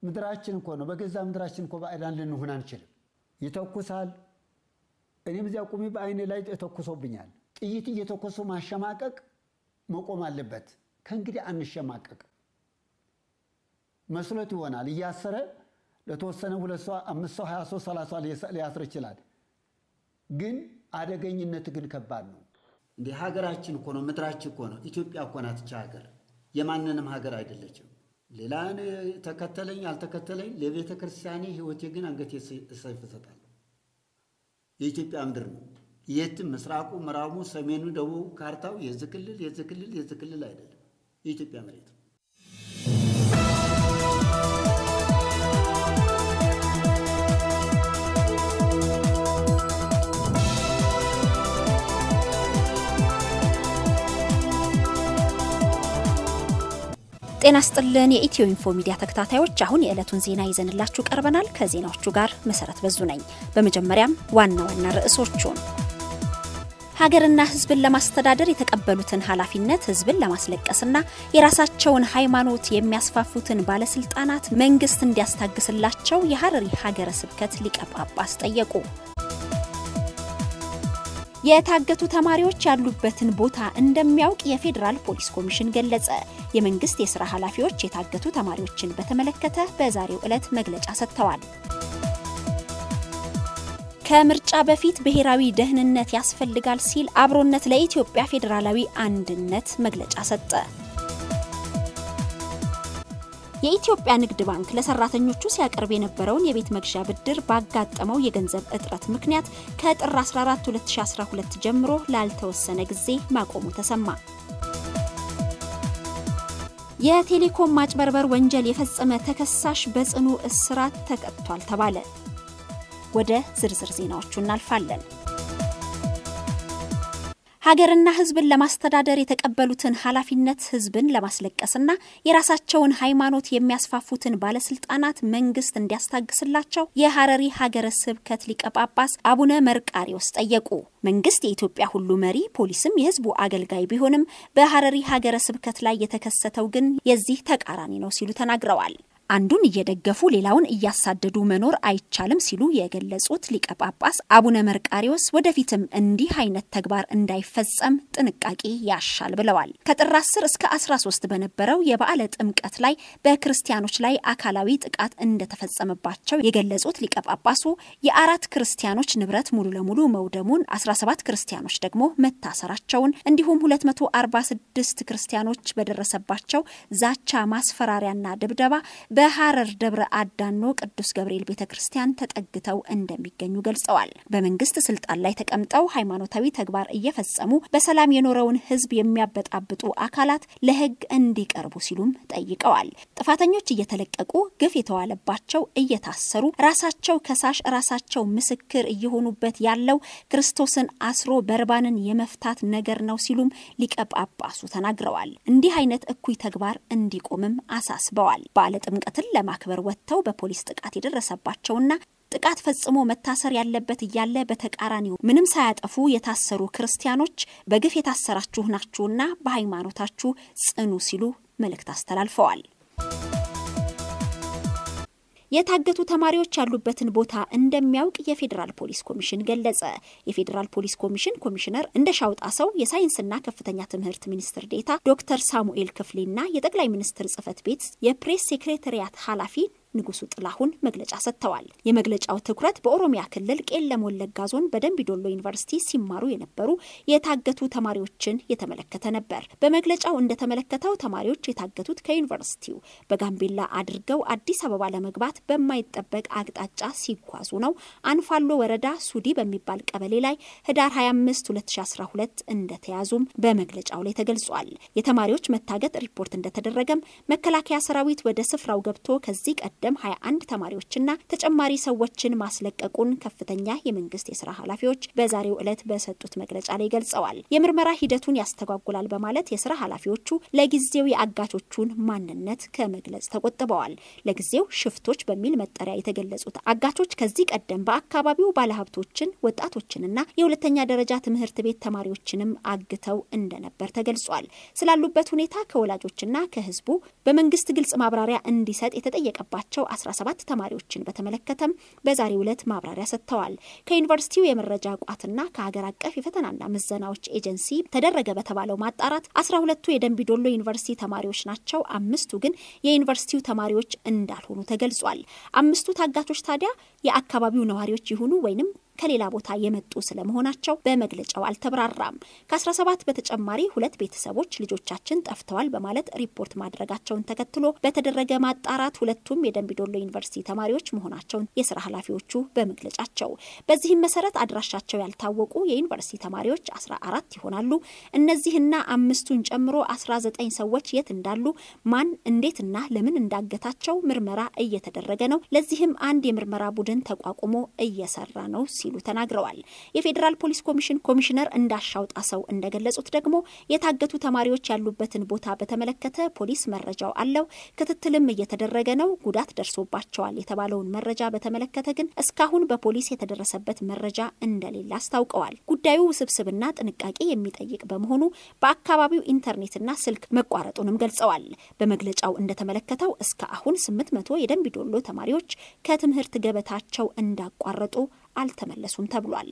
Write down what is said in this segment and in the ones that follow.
ምድራችን እኮ ነው። በገዛ ምድራችን እኮ ባዕዳን ልንሆን አንችልም። ይተኩሳል። እኔም እዚያ ቁሚ በአይኔ ላይ ተኩሶብኛል። ጥይት እየተኮሱ ማሸማቀቅ መቆም አለበት። ከእንግዲህ አንሸማቀቅ። መስሎት ይሆናል እያሰረ ለተወሰነ ሁለት ሰው አምስት ሰው ሀያ ሰው ሰላሳ ሊያስር ይችላል። ግን አደገኝነት ግን ከባድ ነው። እንዲህ ሀገራችን እኮ ነው፣ ምድራችን እኮ ነው። ኢትዮጵያ እኮ ናት ይህች ሀገር፣ የማንንም ሀገር አይደለችም። ሌላ ተከተለኝ አልተከተለኝ ለቤተ ክርስቲያኔ ሕይወቴ ግን አንገቴ ሰይፍ እሰጣለሁ። የኢትዮጵያ ምድር ነው። የትም ምስራቁ፣ ምዕራቡ፣ ሰሜኑ፣ ደቡቡ ካርታው የዚህ ክልል የዚህ ክልል የዚህ ክልል አይደለም፣ የኢትዮጵያ መሬት ነው። ጤና ስጥልን የኢትዮ ኢንፎ ሚዲያ ተከታታዮች፣ አሁን የዕለቱን ዜና ይዘንላችሁ ቀርበናል። ከዜናዎቹ ጋር መሰረት በዙ ነኝ። በመጀመሪያም ዋና ዋና ርዕሶቹን ሀገርና ሕዝብን ለማስተዳደር የተቀበሉትን ኃላፊነት ሕዝብን ለማስለቀስና የራሳቸውን ሃይማኖት የሚያስፋፉትን ባለስልጣናት መንግስት እንዲያስታግስላቸው የሀረሪ ሀገረ ስብከት ሊቀ ጳጳስ ጠየቁ። የታገቱ ተማሪዎች ያሉበትን ቦታ እንደሚያውቅ የፌዴራል ፖሊስ ኮሚሽን ገለጸ። የመንግስት የስራ ኃላፊዎች የታገቱ ተማሪዎችን በተመለከተ በዛሬው ዕለት መግለጫ ሰጥተዋል። ከምርጫ በፊት ብሔራዊ ደህንነት ያስፈልጋል ሲል አብሮነት ለኢትዮጵያ ፌዴራላዊ አንድነት መግለጫ ሰጠ። የኢትዮጵያ ንግድ ባንክ ለሰራተኞቹ ሲያቀርብ የነበረውን የቤት መግዣ ብድር ባጋጠመው የገንዘብ እጥረት ምክንያት ከጥር 14 2012 ጀምሮ ላልተወሰነ ጊዜ ማቆሙ ተሰማ። የቴሌኮም ማጭበርበር ወንጀል የፈጸመ ተከሳሽ በጽኑ እስራት ተቀጥቷል ተባለ። ወደ ዝርዝር ዜናዎቹ እናልፋለን። ሀገርና ሕዝብን ለማስተዳደር የተቀበሉትን ኃላፊነት ሕዝብን ለማስለቀስና የራሳቸውን ሃይማኖት የሚያስፋፉትን ባለስልጣናት መንግስት እንዲያስታግስላቸው የሀረሪ ሀገረ ስብከት ሊቀ ጳጳስ አቡነ መርቃሪዎስ ጠየቁ። መንግስት የኢትዮጵያ ሁሉ መሪ፣ ፖሊስም የህዝቡ አገልጋይ ቢሆንም በሀረሪ ሀገረ ስብከት ላይ የተከሰተው ግን የዚህ ተቃራኒ ነው ሲሉ ተናግረዋል። አንዱን እየደገፉ ሌላውን እያሳደዱ መኖር አይቻልም ሲሉ የገለጹት ሊቀ ጳጳስ አቡነ መርቃሪዎስ ወደፊትም እንዲህ አይነት ተግባር እንዳይፈጸም ጥንቃቄ ያሻል ብለዋል። ከጥር 10 እስከ 13 በነበረው የበዓለ ጥምቀት ላይ በክርስቲያኖች ላይ አካላዊ ጥቃት እንደተፈጸመባቸው የገለጹት ሊቀ ጳጳሱ የአራት ክርስቲያኖች ንብረት ሙሉ ለሙሉ መውደሙን፣ 17 ክርስቲያኖች ደግሞ መታሰራቸውን እንዲሁም 246 ክርስቲያኖች በደረሰባቸው ዛቻ፣ ማስፈራሪያና ድብደባ በሐረር ደብረ አዳኖ ቅዱስ ገብርኤል ቤተ ክርስቲያን ተጠግተው እንደሚገኙ ገልጸዋል። በመንግስት ስልጣን ላይ ተቀምጠው ሃይማኖታዊ ተግባር እየፈጸሙ በሰላም የኖረውን ሕዝብ የሚያበጣብጡ አካላት ለሕግ እንዲቀርቡ ሲሉም ጠይቀዋል። ጥፋተኞች እየተለቀቁ ግፍ የተዋለባቸው እየታሰሩ ራሳቸው ከሳሽ ራሳቸው ምስክር እየሆኑበት ያለው ክርስቶስን አስሮ በርባንን የመፍታት ነገር ነው ሲሉም ሊቀ ጳጳሱ ተናግረዋል። እንዲህ አይነት እኩይ ተግባር እንዲቆምም አሳስበዋል። በዓለ ጥምቀትን ለማክበር ወጥተው በፖሊስ ጥቃት የደረሰባቸውና ጥቃት ፈጽሞ መታሰር ያለበት እያለ በተቃራኒው ምንም ሳያጠፉ የታሰሩ ክርስቲያኖች በግፍ የታሰራችሁ ናችሁና በሃይማኖታችሁ ጽኑ ሲሉ መልእክት አስተላልፈዋል። የታገቱ ተማሪዎች ያሉበትን ቦታ እንደሚያውቅ የፌዴራል ፖሊስ ኮሚሽን ገለጸ። የፌዴራል ፖሊስ ኮሚሽን ኮሚሽነር እንደሻውጣ ሰው የሳይንስና ከፍተኛ ትምህርት ሚኒስትር ዴታ ዶክተር ሳሙኤል ክፍሌና የጠቅላይ ሚኒስትር ጽህፈት ቤት የፕሬስ ሴክሬታሪያት ኃላፊ ንጉሱ ጥላሁን መግለጫ ሰጥተዋል። የመግለጫው ትኩረት በኦሮሚያ ክልል ቄለም ወለጋ ዞን በደንቢዶሎ ዩኒቨርሲቲ ሲማሩ የነበሩ የታገቱ ተማሪዎችን የተመለከተ ነበር። በመግለጫው እንደተመለከተው ተማሪዎች የታገቱት ከዩኒቨርሲቲው በጋምቤላ አድርገው አዲስ አበባ ለመግባት በማይጠበቅ አቅጣጫ ሲጓዙ ነው። አንፋሎ ወረዳ ሱዲ በሚባል ቀበሌ ላይ ህዳር 25 2012 እንደተያዙም በመግለጫው ላይ ተገልጿል። የተማሪዎች መታገት ሪፖርት እንደተደረገም መከላከያ ሰራዊት ወደ ስፍራው ገብቶ ከዚህ ቀደም 21 ተማሪዎችና ተጨማሪ ሰዎችን ማስለቀቁን ከፍተኛ የመንግስት የስራ ኃላፊዎች በዛሬው ዕለት በሰጡት መግለጫ ላይ ገልጸዋል። የምርመራ ሂደቱን ያስተጓጉላል በማለት የስራ ኃላፊዎቹ ለጊዜው የአጋቾቹን ማንነት ከመግለጽ ተቆጥበዋል። ለጊዜው ሽፍቶች በሚል መጠሪያ የተገለጹት አጋቾች ከዚህ ቀደም በአካባቢው ባለሀብቶችን፣ ወጣቶችንና የሁለተኛ ደረጃ ትምህርት ቤት ተማሪዎችንም አግተው እንደነበር ተገልጿል። ስላሉበት ሁኔታ ከወላጆችና ከህዝቡ በመንግስት ግልጽ ማብራሪያ እንዲሰጥ የተጠየቀባቸው ያገቷቸው 17 ተማሪዎችን በተመለከተም በዛሬው ዕለት ማብራሪያ ሰጥተዋል። ከዩኒቨርሲቲው የመረጃ ቋትና ከሀገር አቀፍ የፈተናና ምዘናዎች ኤጀንሲ ተደረገ በተባለው ማጣራት 12ቱ የደንቢዶሎ ዩኒቨርሲቲ ተማሪዎች ናቸው። አምስቱ ግን የዩኒቨርሲቲው ተማሪዎች እንዳልሆኑ ተገልጿል። አምስቱ ታጋቾች ታዲያ የአካባቢው ነዋሪዎች ይሁኑ ወይንም ከሌላ ቦታ የመጡ ስለመሆናቸው በመግለጫው አልተብራራም። ከ17 በተጨማሪ ሁለት ቤተሰቦች ልጆቻችን ጠፍተዋል በማለት ሪፖርት ማድረጋቸውን ተከትሎ በተደረገ ማጣራት ሁለቱም የደንቢዶሎ ዩኒቨርሲቲ ተማሪዎች መሆናቸውን የስራ ኃላፊዎቹ በመግለጫቸው በዚህም መሰረት አድራሻቸው ያልታወቁ የዩኒቨርሲቲ ተማሪዎች 14 ይሆናሉ። እነዚህና አምስቱን ጨምሮ 19 ሰዎች የት እንዳሉ ማን እንዴትና ለምን እንዳገታቸው ምርመራ እየተደረገ ነው። ለዚህም አንድ የምርመራ ቡድን ተቋቁሞ እየሰራ ነው ሲሉ ተናግረዋል። የፌዴራል ፖሊስ ኮሚሽን ኮሚሽነር እንዳሻው ጣሰው እንደገለጹት ደግሞ የታገቱ ተማሪዎች ያሉበትን ቦታ በተመለከተ ፖሊስ መረጃው አለው፣ ክትትልም እየተደረገ ነው። ጉዳት ደርሶባቸዋል የተባለውን መረጃ በተመለከተ ግን እስካሁን በፖሊስ የተደረሰበት መረጃ እንደሌለ አስታውቀዋል። ጉዳዩ ውስብስብና ጥንቃቄ የሚጠይቅ በመሆኑ በአካባቢው ኢንተርኔትና ስልክ መቋረጡንም ገልጸዋል። በመግለጫው እንደተመለከተው እስከ አሁን ስምንት መቶ የደንቢዶሎ ተማሪዎች ከትምህርት ገበታቸው እንዳቋረጡ አልተመለሱም ተብሏል።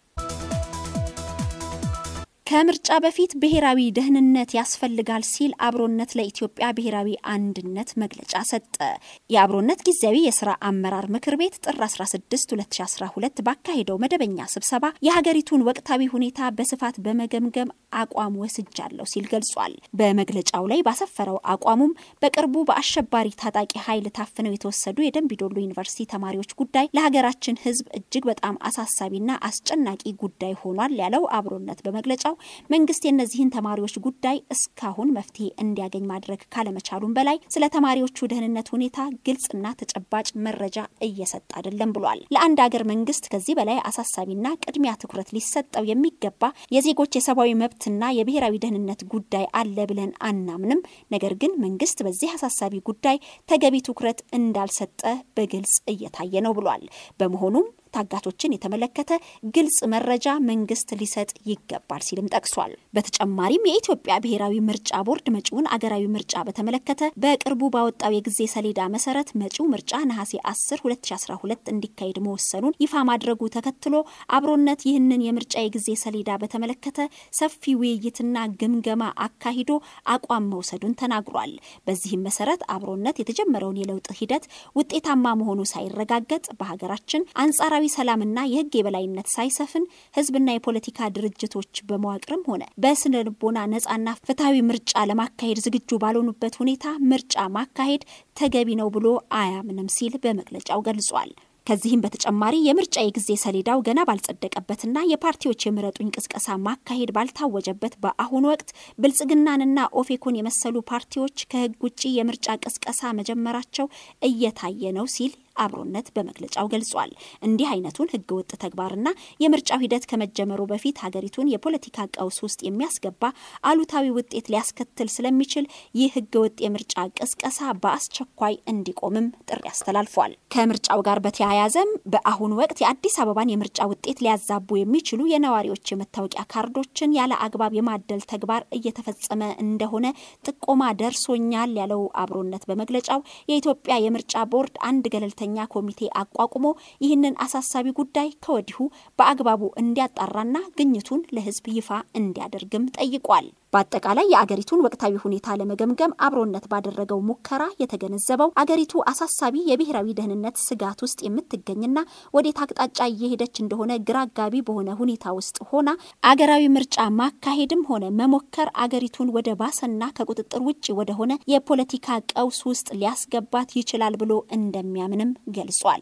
ከምርጫ በፊት ብሔራዊ ደህንነት ያስፈልጋል ሲል አብሮነት ለኢትዮጵያ ብሔራዊ አንድነት መግለጫ ሰጠ። የአብሮነት ጊዜያዊ የስራ አመራር ምክር ቤት ጥር 16 2012 ባካሄደው መደበኛ ስብሰባ የሀገሪቱን ወቅታዊ ሁኔታ በስፋት በመገምገም አቋም ወስጃለሁ ሲል ገልጿል። በመግለጫው ላይ ባሰፈረው አቋሙም በቅርቡ በአሸባሪ ታጣቂ ኃይል ታፍነው የተወሰዱ የደንቢዶሎ ዩኒቨርሲቲ ተማሪዎች ጉዳይ ለሀገራችን ሕዝብ እጅግ በጣም አሳሳቢና አስጨናቂ ጉዳይ ሆኗል ያለው አብሮነት በመግለጫው መንግስት የእነዚህን ተማሪዎች ጉዳይ እስካሁን መፍትሄ እንዲያገኝ ማድረግ ካለመቻሉም በላይ ስለ ተማሪዎቹ ደህንነት ሁኔታ ግልጽና ተጨባጭ መረጃ እየሰጠ አይደለም ብሏል። ለአንድ ሀገር መንግስት ከዚህ በላይ አሳሳቢና ቅድሚያ ትኩረት ሊሰጠው የሚገባ የዜጎች የሰብአዊ መብትና የብሔራዊ ደህንነት ጉዳይ አለ ብለን አናምንም። ነገር ግን መንግስት በዚህ አሳሳቢ ጉዳይ ተገቢ ትኩረት እንዳልሰጠ በግልጽ እየታየ ነው ብሏል። በመሆኑም ታጋቾችን የተመለከተ ግልጽ መረጃ መንግስት ሊሰጥ ይገባል ሲልም ጠቅሷል። በተጨማሪም የኢትዮጵያ ብሔራዊ ምርጫ ቦርድ መጪውን አገራዊ ምርጫ በተመለከተ በቅርቡ ባወጣው የጊዜ ሰሌዳ መሰረት መጪው ምርጫ ነሐሴ 10 2012 እንዲካሄድ መወሰኑን ይፋ ማድረጉ ተከትሎ አብሮነት ይህንን የምርጫ የጊዜ ሰሌዳ በተመለከተ ሰፊ ውይይትና ግምገማ አካሂዶ አቋም መውሰዱን ተናግሯል። በዚህም መሰረት አብሮነት የተጀመረውን የለውጥ ሂደት ውጤታማ መሆኑ ሳይረጋገጥ በሀገራችን አንጻራዊ ሰላማዊ ሰላምና የሕግ የበላይነት ሳይሰፍን ሕዝብና የፖለቲካ ድርጅቶች በመዋቅርም ሆነ በስነ ልቦና ነጻና ፍትሐዊ ምርጫ ለማካሄድ ዝግጁ ባልሆኑበት ሁኔታ ምርጫ ማካሄድ ተገቢ ነው ብሎ አያምንም ሲል በመግለጫው ገልጿል። ከዚህም በተጨማሪ የምርጫ የጊዜ ሰሌዳው ገና ባልጸደቀበትና የፓርቲዎች የምረጡኝ ቅስቀሳ ማካሄድ ባልታወጀበት በአሁኑ ወቅት ብልጽግናንና ኦፌኮን የመሰሉ ፓርቲዎች ከህግ ውጭ የምርጫ ቅስቀሳ መጀመራቸው እየታየ ነው ሲል አብሮነት በመግለጫው ገልጿል። እንዲህ አይነቱን ህገወጥ ተግባርና የምርጫው ሂደት ከመጀመሩ በፊት ሀገሪቱን የፖለቲካ ቀውስ ውስጥ የሚያስገባ አሉታዊ ውጤት ሊያስከትል ስለሚችል ይህ ህገወጥ የምርጫ ቅስቀሳ በአስቸኳይ እንዲቆምም ጥሪ አስተላልፏል። ከምርጫው ጋር በተያያዘም በአሁኑ ወቅት የአዲስ አበባን የምርጫ ውጤት ሊያዛቡ የሚችሉ የነዋሪዎች የመታወቂያ ካርዶችን ያለ አግባብ የማደል ተግባር እየተፈጸመ እንደሆነ ጥቆማ ደርሶኛል ያለው አብሮነት በመግለጫው የኢትዮጵያ የምርጫ ቦርድ አንድ ገለልተ ኛ ኮሚቴ አቋቁሞ ይህንን አሳሳቢ ጉዳይ ከወዲሁ በአግባቡ እንዲያጣራና ግኝቱን ለህዝብ ይፋ እንዲያደርግም ጠይቋል። በአጠቃላይ የአገሪቱን ወቅታዊ ሁኔታ ለመገምገም አብሮነት ባደረገው ሙከራ የተገነዘበው አገሪቱ አሳሳቢ የብሔራዊ ደህንነት ስጋት ውስጥ የምትገኝና ወዴት አቅጣጫ እየሄደች እንደሆነ ግራ አጋቢ በሆነ ሁኔታ ውስጥ ሆና አገራዊ ምርጫ ማካሄድም ሆነ መሞከር አገሪቱን ወደ ባሰና ከቁጥጥር ውጭ ወደሆነ የፖለቲካ ቀውስ ውስጥ ሊያስገባት ይችላል ብሎ እንደሚያምንም ገልጿል።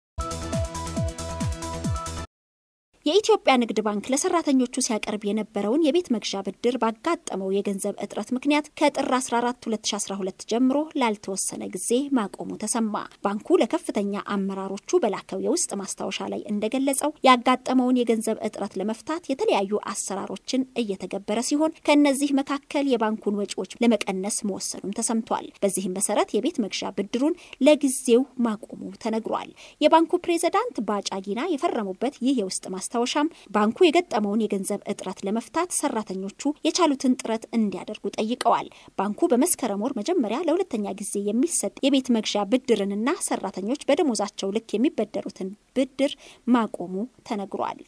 የኢትዮጵያ ንግድ ባንክ ለሰራተኞቹ ሲያቀርብ የነበረውን የቤት መግዣ ብድር ባጋጠመው የገንዘብ እጥረት ምክንያት ከጥር 14 2012 ጀምሮ ላልተወሰነ ጊዜ ማቆሙ ተሰማ። ባንኩ ለከፍተኛ አመራሮቹ በላከው የውስጥ ማስታወሻ ላይ እንደገለጸው ያጋጠመውን የገንዘብ እጥረት ለመፍታት የተለያዩ አሰራሮችን እየተገበረ ሲሆን ከእነዚህ መካከል የባንኩን ወጪዎች ለመቀነስ መወሰኑም ተሰምቷል። በዚህም መሰረት የቤት መግዣ ብድሩን ለጊዜው ማቆሙ ተነግሯል። የባንኩ ፕሬዝዳንት ባጫ ጊና የፈረሙበት ይህ የውስጥ ማስታወሻ ማስታወሻም ባንኩ የገጠመውን የገንዘብ እጥረት ለመፍታት ሰራተኞቹ የቻሉትን ጥረት እንዲያደርጉ ጠይቀዋል። ባንኩ በመስከረም ወር መጀመሪያ ለሁለተኛ ጊዜ የሚሰጥ የቤት መግዣ ብድርንና ሰራተኞች በደሞዛቸው ልክ የሚበደሩትን ብድር ማቆሙ ተነግሯል።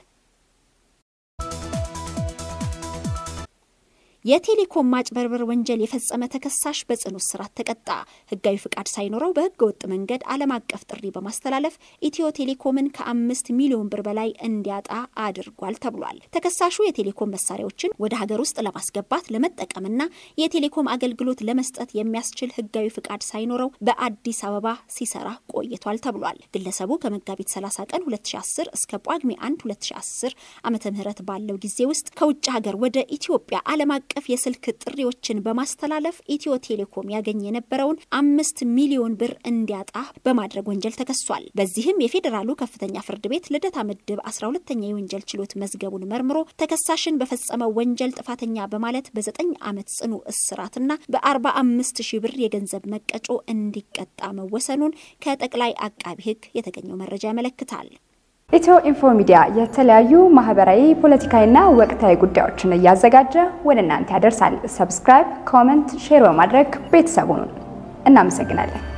የቴሌኮም ማጭበርበር ወንጀል የፈጸመ ተከሳሽ በጽኑ እስራት ተቀጣ። ህጋዊ ፍቃድ ሳይኖረው በህገ ወጥ መንገድ ዓለም አቀፍ ጥሪ በማስተላለፍ ኢትዮ ቴሌኮምን ከአምስት ሚሊዮን ብር በላይ እንዲያጣ አድርጓል ተብሏል። ተከሳሹ የቴሌኮም መሳሪያዎችን ወደ ሀገር ውስጥ ለማስገባት ለመጠቀምና የቴሌኮም አገልግሎት ለመስጠት የሚያስችል ህጋዊ ፍቃድ ሳይኖረው በአዲስ አበባ ሲሰራ ቆይቷል ተብሏል። ግለሰቡ ከመጋቢት 30 ቀን 2010 እስከ ጳጉሜ 1 2010 ዓመተ ምህረት ባለው ጊዜ ውስጥ ከውጭ ሀገር ወደ ኢትዮጵያ ዓለም አቀፍ የስልክ ጥሪዎችን በማስተላለፍ ኢትዮ ቴሌኮም ያገኝ የነበረውን አምስት ሚሊዮን ብር እንዲያጣ በማድረግ ወንጀል ተከሷል። በዚህም የፌዴራሉ ከፍተኛ ፍርድ ቤት ልደታ ምድብ 12ተኛ የወንጀል ችሎት መዝገቡን መርምሮ ተከሳሽን በፈጸመው ወንጀል ጥፋተኛ በማለት በዘጠኝ ዓመት ጽኑ እስራትና በ45 ሺህ ብር የገንዘብ መቀጮ እንዲቀጣ መወሰኑን ከጠቅላይ አቃቢ ሕግ የተገኘው መረጃ ያመለክታል። ኢትዮ ኢንፎ ሚዲያ የተለያዩ ማህበራዊ፣ ፖለቲካዊና ወቅታዊ ጉዳዮችን እያዘጋጀ ወደ እናንተ ያደርሳል። ሰብስክራይብ፣ ኮመንት፣ ሼር በማድረግ ቤተሰቡን እናመሰግናለን።